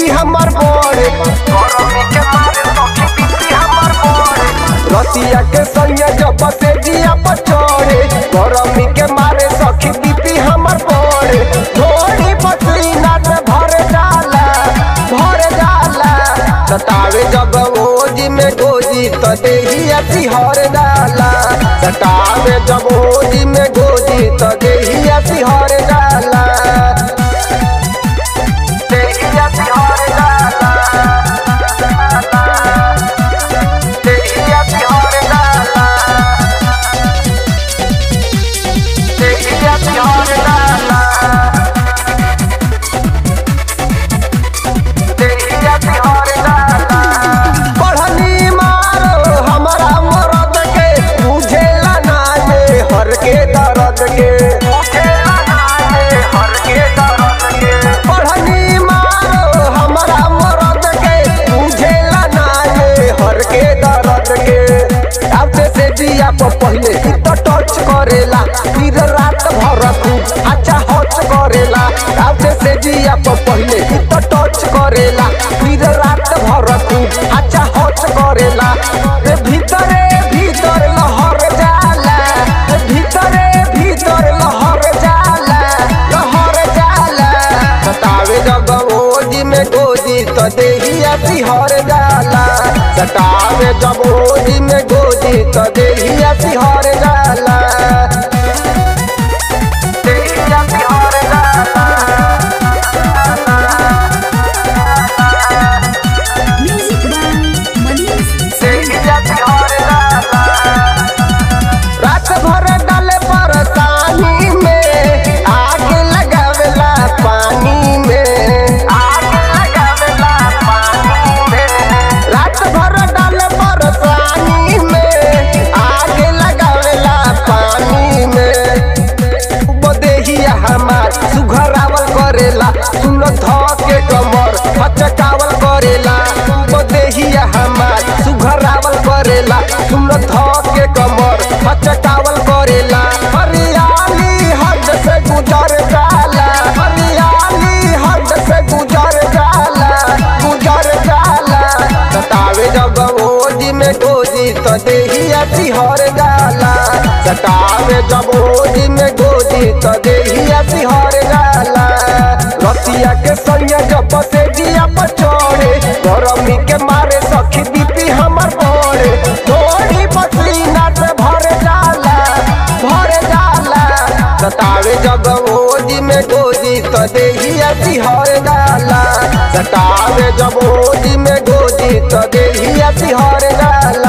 BP हमर बढ़े गरमी के मारे सखी बीपी हमर बढ़े रतिया के संगे जब से जिया पर चढ़े गरमी के मारे सखी बीपी हमर बढ़े थोड़ी पसीना से भर जाला भर जाला सतावे जब ओजी में गोजी तो देही अति हर जाला सतावे जब ओजी में गोजी तो देही अति हर जाला देही अति हर जाला देही अति हर जाला देही अति हर जाला पढ़नी मारो हमारा मरद के बुझेला ना ये हर के दर्द के पढ़नी मारो हमारा मरद के बुझेला ना ये हर के दर्द के अब से जिया पर पहले ही तो टच करेला फिर रात भर खूब अच्छा हच करेला अब से जिया पर पहले ही तो टच करेला फिर रात भर खूब अच्छा हच करेला रे भीतरे भीतर लहर जाला रे भीतरे भीतर लहर जाला लहर जाला सतावे जब ओजी में गोजी तो देही अति हर जाला सतावे जब ओजी में गोजी तो देही अति हर जाला देही अति हर जाला Music by Manish देही अति हर जाला रात भर डाले परेशानी में आग लगावेला पानी में आग लगावेला पानी में रात भर डाले परेशानी में आग लगावेला पानी में बदेहिया हमार सुघरावल करेला सुन ध के कमर हचकावल करेला बदेहिया हमार सुघरावल करेला सुन ध के कमर हचकावल करेला हरियाली हद से गुजर जाला हरियाली हद से गुजर जाला गुजर जाला सतावे जब ओजी में गोजी तो देही अति हर जाला सतावे जब ओजी में गोजी तो देही अति हर जाला रतिया के संगे जब से जिया पर चढ़े गरमी के मारे सखी बीपी हमर बढ़े थोड़ी पसीना से भर जाला भर जाला सतावे जब ओजी में गोजी तो देही अति हर जाला सतावे जब ओजी में गोजी तो देही अति हर जाला